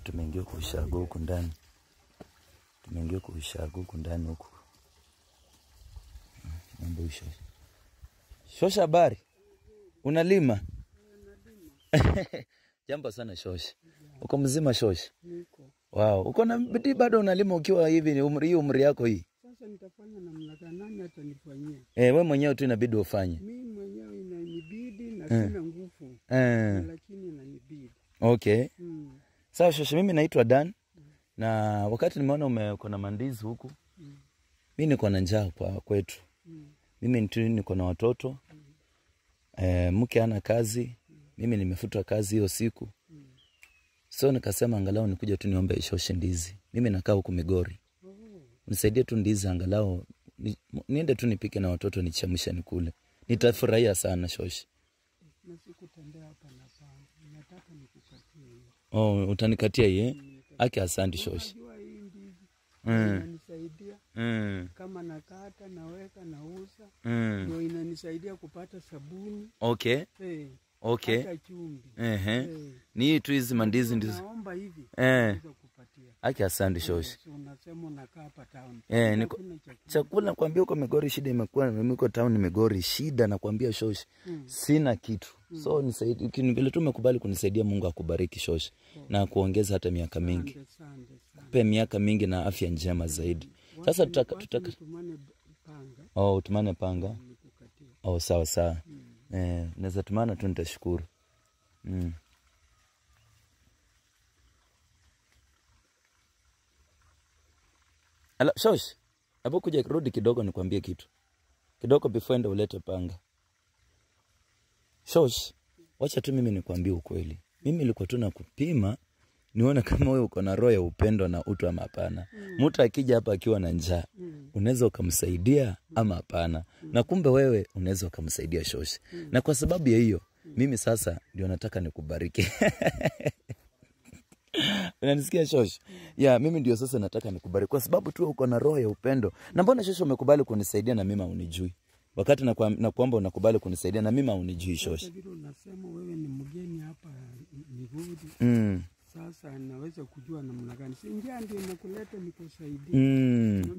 tumeingia kwa ushago huku ndani, tumeingia kwa ushago huku ndani huku. Mambo isho Shosha, habari, unalima? Jambo sana Shosha, uko mzima Shosha? Niko. Wow, uko na bidii bado unalima ukiwa hivi ni umri, hii umri yako hii Sasa nitafanya namna gani? Nani atanifanyia? eh, we mwenyewe tu inabidi ufanye Mimi mwenyewe inanibidi na sina nguvu, eh. lakini inanibidi. Okay, Mm. sawa Shosha, mimi naitwa Dan na wakati nimeona ume- uko na mandizi huku, Mm. mi niko na njaa kwa kwetu Mm. mimi tu niko na watoto eh, mke ana kazi, mimi nimefutwa kazi hiyo siku, so nikasema angalau nikuja tu niombe ishoshe ndizi. Mimi nakaa huku Migori, Oh. nisaidie tu ndizi angalau ni, niende tu nipike na watoto nichemshe nikule, nitafurahia sana shoshe. Na sikutembea hapa na panga. Nataka nikukatie hiyo. Oh, utanikatia hii eh? Aki, asante shoshe. Unajua hii ndizi Mm. inanisaidia Mm. kama nakata naweka nauza, Mm. ndio inanisaidia kupata sabuni Okay, eh, okay. hata chumvi Ehe. eh. Ni hii tu hizi mandizi ndizo. Naomba hivi Eh. naweza kupatia. Aki, asante shoshe. Si unasema unakaa hapa town. Eh, niko Hakuna chakula. chakula nakwambia, huko Migori shida imekuwa, niko town Migori shida, nakwambia shoshi, Mm. sina kitu so nisaidie, ukini- vile tu umekubali kunisaidia, Mungu akubariki shoshi na kuongeza hata miaka mingi, Asante, asante sana. pe miaka mingi na afya njema zaidi. Sasa tutaka, tutaka Nitumane panga oh, utumane panga nikukatie. oh, sawa sawa eh, naweza tumana tu, nitashukuru mm. Ala, shosh, hapo kuja rudi kidogo nikwambie kitu kidogo before enda ulete panga. Shosh, wacha tu mimi nikwambie ukweli. Mimi nilikuwa tu nakupima nione kama wewe uko na roho ya upendo na utu ama hapana. Mtu akija hapa akiwa na njaa, Mm. unaweza ukamsaidia ama hapana. Na kumbe wewe unaweza ukamsaidia Shosh. Na kwa sababu ya hiyo, mimi sasa ndio nataka nikubariki. Unanisikia Shosh? Ya, mimi ndio sasa nataka nikubariki kwa sababu tu uko na roho ya upendo. Na mbona Shosh umekubali kunisaidia na mimi haunijui? Wakati nakuam- nakuomba unakubali kunisaidia na mimi haunijui Shosh. Sasa vile unasema wewe ni mgeni hapa Migori, Mm. sasa naweza kujua namna gani? Si njia ndio inakuleta nikusaidie. Mm.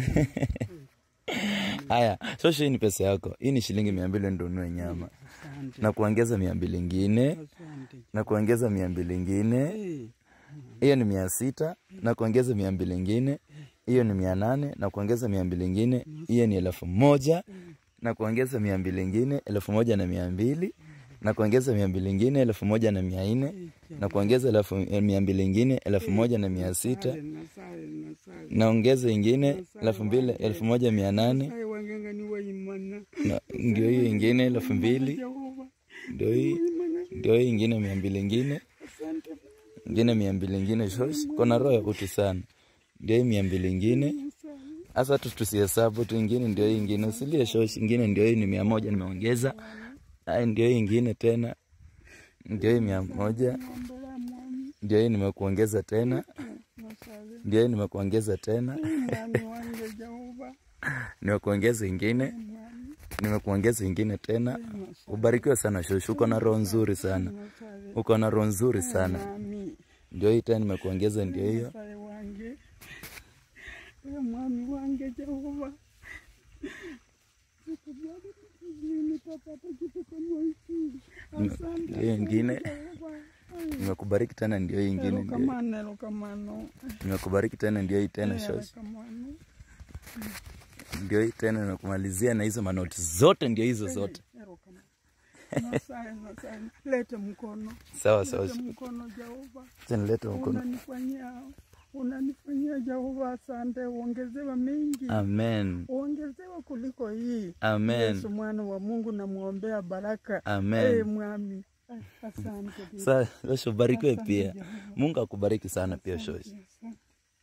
Haya, Shosh, hii ni pesa yako. Hii ni shilingi mia mbili ndio ununue nyama Asante, na kuongeza mia mbili ingine asante. na kuongeza mia mbili ingine Eh, hiyo ni mia sita na kuongeza mia mbili ingine hiyo ni mia nane na kuongeza mia mbili ingine hiyo ni elfu moja na kuongeza mia mbili ingine elfu moja na mia mbili na kuongeza mia mbili ingine elfu moja na mia nne na kuongeza elfu mia mbili ingine elfu moja na mia sita nasale, nasale, nasale. naongeza ingine elfu mbili elfu moja mia nane Nasale wanganga ni waimana. na ndio hiyo ingine elfu mbili Jehova, ndio hii waimana. ndio hii ingine mia mbili ingine Asante. ingine mia mbili ingine shosh kona roho ya utu sana ndio hii mia mbili ingine Nasale. hasa tu tusihesabu tu ingine ndio hii ingine usilie shosh ingine ndio hii ni mia moja nimeongeza ai ndio hii ingine tena ndio hii mia moja Ombela mwami. ndio hii nimekuongeza tena Nasale. ndio hii nimekuongeza tena Mwami wange Jehova. nimekuongeza ingine Mwami. nimekuongeza ingine tena ubarikiwe sana shosh uko na roho nzuri sana Nasale. uko na roho nzuri sana Mwami. ndio hii tena nimekuongeza ndio hiyo Nasale wange. Ee mwami wange Jehova. Nitapata kitu kama hiki. Asante. ndio hiyo ingine Jehova. nimekubariki tena ndio hii ingine ndio Erokamano, erokamano. nimekubariki tena ndio hii tena shosh Erokamano. ndio hii tena nakumalizia na hizo manoti zote ndio hizo zote Erokamano. Nasaye, nasaye. Lete mkono. sawa sawa Lete mkono Jehova. acha nilete mkono Unanifanyia unanifanyia Jehova, asante. Uongezewa mengi, amen uongezewa kuliko hii. amen Yesu mwana wa Mungu, namwombea baraka. Eh, amen mwami, Eh, asante. Baba. Sa- Shosh ubarikiwe Asante, pia Jehova. mungu akubariki sana pia shosh Asante,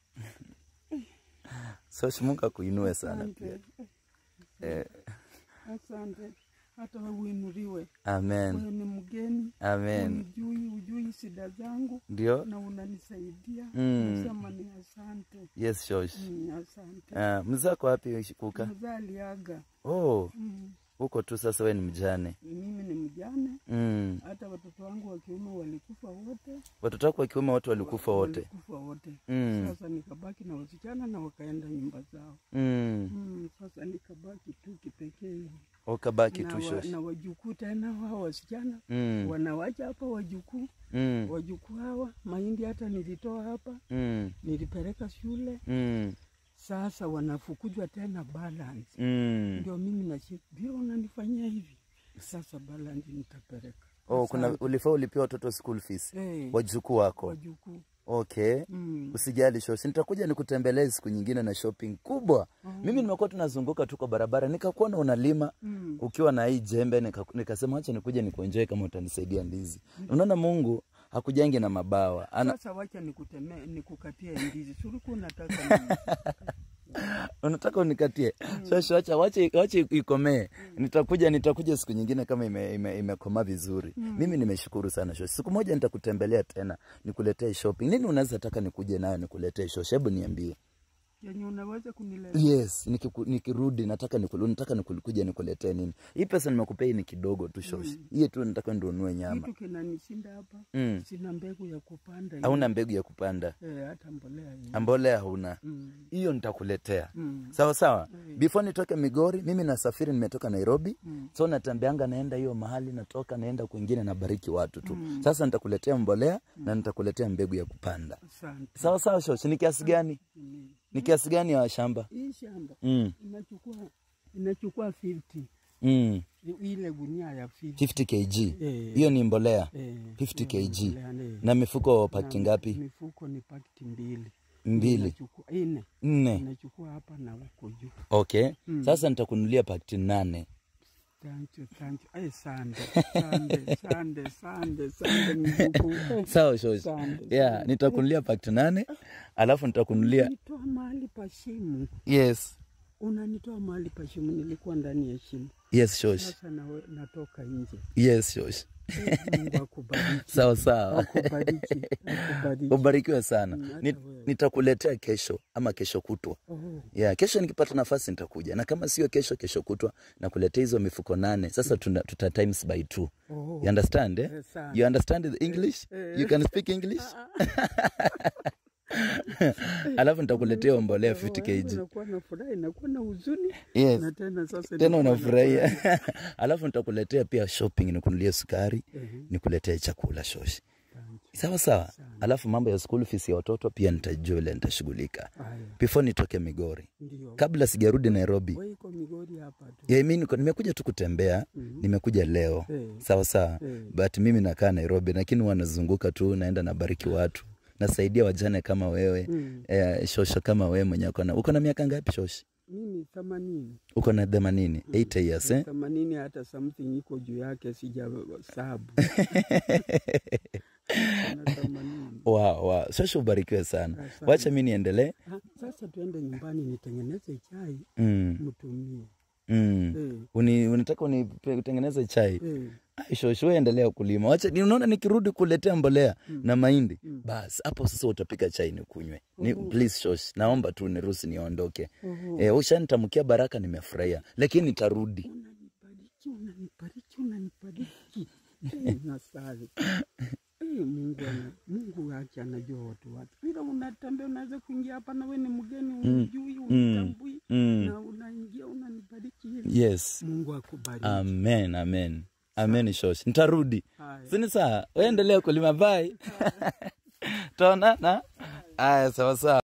shosh mungu akuinue sana asante. pia eh, Asante, hata wewe uinuliwe. amen Wewe ni mgeni, amen unijui, ujui shida zangu ndio na unanisaidia. Mm. Nasema ni asante. yes shosh Mm, asante. uh, mzako wapi kuka Mzee aliaga. oh Mm. Uko tu sasa, we ni mjane. Mimi ni mjane, Mm. hata watoto wangu wa kiume walikufa wote, Watoto wako wa kiume wote walikufa wote. walikufa wote. Mm. Sasa nikabaki na wasichana na wakaenda nyumba zao. Mm. Mm, sasa nikabaki tu kipekee Ukabaki na, tu wa, shosh. na wajukuu tena wao wasichana Mm. wanawacha hapa wajukuu Mm. wajukuu hawa mahindi hata nilitoa hapa Mm. nilipeleka shule Mm. sasa wanafukuzwa tena balance Mm. ndio mimi nashi bila unanifanyia hivi sasa balance nitapeleka Oh, kuna Asante. ulifaa ulipia watoto school fees Eh, wajukuu wako. wajukuu Okay. mm. Usijali shosh, nitakuja nikutembelee siku nyingine na shopping kubwa. Mimi nimekuwa tunazunguka tu kwa barabara, nikakuona unalima Mm. ukiwa na hii jembe, nika- nikasema acha nikuje nikuenjoy kama utanisaidia ndizi. Unaona Mungu hakujangi na mabawa. Ana, Sasa wacha nikutemee nikukatie ndizi suruku unataka nini? unataka unikatie shosh, wacha wacha wacha ikomee. Nitakuja nitakuja siku nyingine kama ime, ime, imekomaa vizuri. Mimi nimeshukuru sana shosh. Siku moja nitakutembelea tena nikuletee shopping. Nini unaweza taka nikuje nayo nikuletee shosh? Hebu niambie. yenye unaweza kuniletea Yes, nikiku, nikirudi nataka nikulu, nataka nikuja nikuletee nini. Hii pesa nimekupea hii ni kidogo tu shosh. Hii tu nataka ndio ununue nyama. kitu kinanishinda hapa Mm. sina mbegu ya kupanda Hauna mbegu ya kupanda. eh, hata mbolea hii. Mbolea hauna. mm. Hiyo nitakuletea. Mm. Sawa sawa. Mm. Before nitoke Migori, mimi nasafiri nimetoka Nairobi. Mm. So natembeanga naenda hiyo mahali natoka naenda kwingine nabariki watu tu. Mm. Sasa nitakuletea mbolea na nitakuletea mbegu ya kupanda. Asante. Sawa sawa shosh. Ni kiasi gani? Mm. Ni kiasi gani ya shamba? Hii shamba Mm. inachukua inachukua 50 Mm. ile gunia ya 50 50 kg. Eh. Hiyo ni mbolea. eh, 50 hiyo kg. mbolea, eh. Na mifuko pakiti Na ngapi? Mifuko ni pakiti mbili Mbili. Inachukua nne Nne. inachukua hapa na huko juu. Okay. Mm. Sasa nitakunulia pakiti nane. Thank you, thank you. Ay, sande, sande, sande, sande, sande mjukuu. Eh, Sawa shosh. Sande, Yeah, sande. nitakunulia pakiti nane. Alafu nitakunulia Unanitoa mahali pa shimo, Yes. unanitoa mahali pa shimo. Nilikuwa ndani ya shimo, Yes shosh. sasa nawe, natoka nje. Yes shosh. Eh, Mungu akubariki, Sawa sawa. akubariki, akubariki. Ubarikiwe sana. Mm, hata Ni- wewe. Nitakuletea kesho ama kesho kutwa. Oh, Yeah, kesho nikipata nafasi nitakuja, na kama sio kesho, kesho kutwa nakuletea hizo mifuko nane. Sasa tuna, tuta times by two. oh. You understand eh? Eh, sana. You understand the English? Eh. You can speak English? Alafu nitakuletea hiyo mbolea 50 kg. Nakuwa na furaha, nakuwa na huzuni Yes. na tena sasa Tena nakuwa na unafurahia. furaha. Alafu nitakuletea pia shopping, nikunulie sukari, Ehe, nikuletee chakula shoshi. thank you. Sawa sawa. Sana. Alafu mambo ya school fees ya watoto pia nitajua ile nitashughulika. Haya, Before nitoke Migori. ndio. Kabla sijarudi Nairobi. Wewe iko Migori hapa tu. Yeah, mimi niko nimekuja tu kutembea, Mhm. nimekuja leo. Eh. Sawa sawa. Eh. But mimi nakaa Nairobi lakini huwa nazunguka tu naenda nabariki watu. Nasaidia wajane kama wewe. Mm. Eh, shosho kama wewe mwenye uko na uko na miaka ngapi shoshi? Mimi themanini Uko na 80, 80 years eh? themanini, hata something iko juu yake sija sabu na themanini. Wow, wow. Shosho ubarikiwe sana. Asante. Wacha mimi niendelee. Ah, Sasa tuende nyumbani nitengeneze chai Mm. mtumie. Mm. Eh, Uni, unataka unitengeneze chai? eh, Ai, shosho wewe endelea kulima. Wacha ni unaona nikirudi kuletea mbolea Mm. na mahindi. Mm. Bas, hapo sasa utapika chai nikunywe. Ni, Mhm. please shosh, naomba tu niruhusu niondoke. oho. Eh, ushanitamkia baraka nimefurahia. Lakini nitarudi. Unanibariki, unanibariki, unanibariki. Eh, nasali. Eh, Mungu ana, Mungu wake anajua watu wake. Bila unatembea unaweza kuingia hapa na wewe ni mgeni unijui, unitambui Mm. na unaingia unanibariki hivi. Yes. Mungu akubariki. Amen, amen. Amen shosh. Nitarudi. Haya. Sini saa, wewe endelea kulima bye. Tuonana. Aya, sawa sawa.